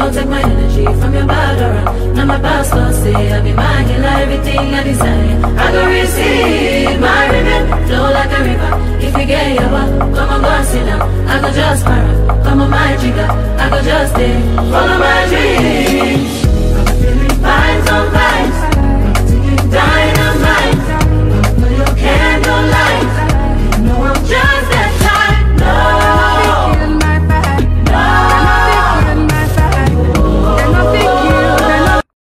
Don't take my energy from your bad aura. Now my pastor say I be my healer, everything I desire. I go receive my rhythm, flow like a river. If you get your back, come on, go and sit down. I go just para, come on my jigger. I go just stay, follow my dream.